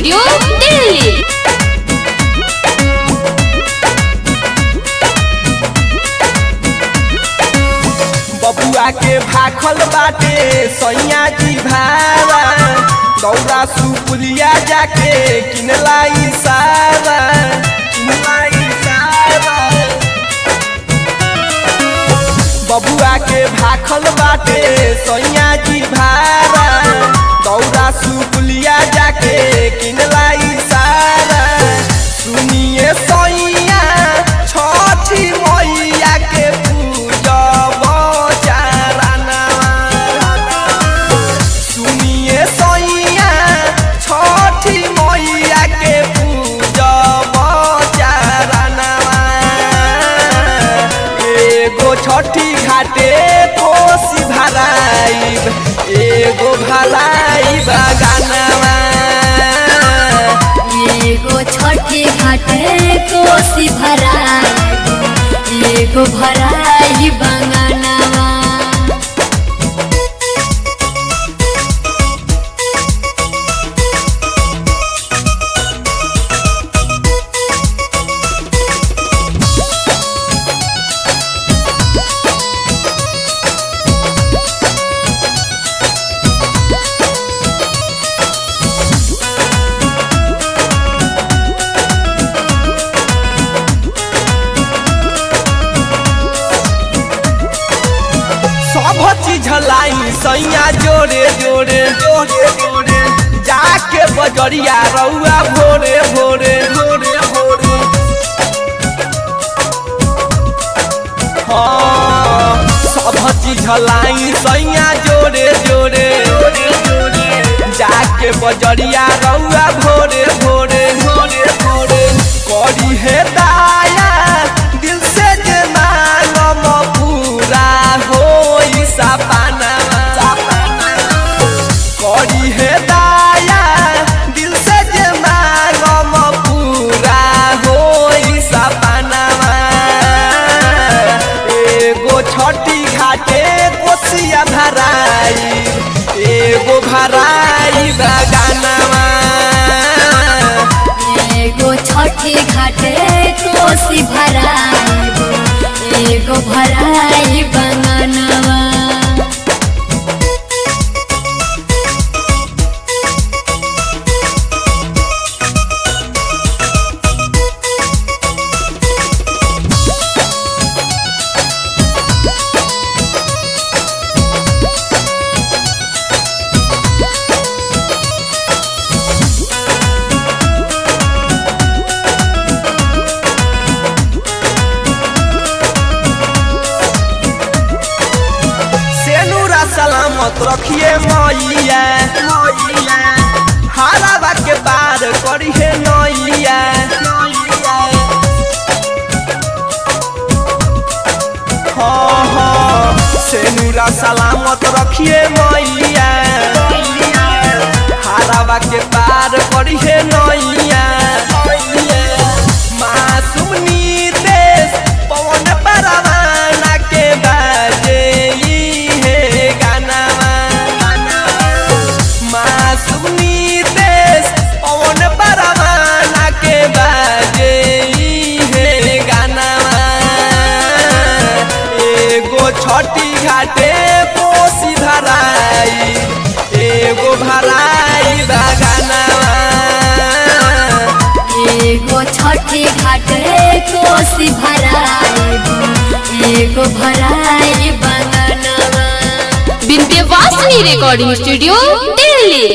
studio Delhi बबुआ के भाखल बाटे सैया जी भारा दौरा सुपुलिया जाके किनलाई सारा किनलाई सारा बबुआ के भाखल बाटे सैया जी भारा दौरा सुपुलिया जाके किनलाई सारा सुनिए सैया छठी मैया के पूजब चारनवा सुनिए सैया छठी मैया के पूजब चारनवा एगो छठी घाटे कोसी भराइब एगो भराइब गानवा एगो छठी घाटे कोसी भराई एगो भराई बंगनवा सब चीज लाई सैया जोरे जोरे जोरे जोरे जाके बजरिया रउआ भोरे भोरे भोरे भोरे हाँ सब चीज लाई सैया जोरे जोरे जोरे जोरे जाके बजरिया रउआ भोरे भोरे भोरे भोरे करी हे दाया दिल से जे मांगम पूरा होई सपनावा करी हे दाया दिल से जे मांगम पूरा होई सपनावा एगो छठी घाटे कोसिया भराई एगो भराई बगानवा एगो छठी घाटे कोसी भराई एगो भराई बंगनवा सेनुरा सलामत रखिए मैया मैया हारावा के पार करिए नैया हाँ हाँ सेनुरा सलामत रखिए मैया हारावा के पार करिए नैया मासूम नीतेश पवन परवाना के बाजे ई हे गानावा मासूम नीतेश पवन परवाना के बाजे ई हे गानावा एगो छठी घाटे कोसी भराई एगो भराई बगानावा एगो छठी घाटे कोसी भराई एगो भराई बंगनवा विंध्यवासिनी रिकॉर्डिंग स्टूडियो दिल्ली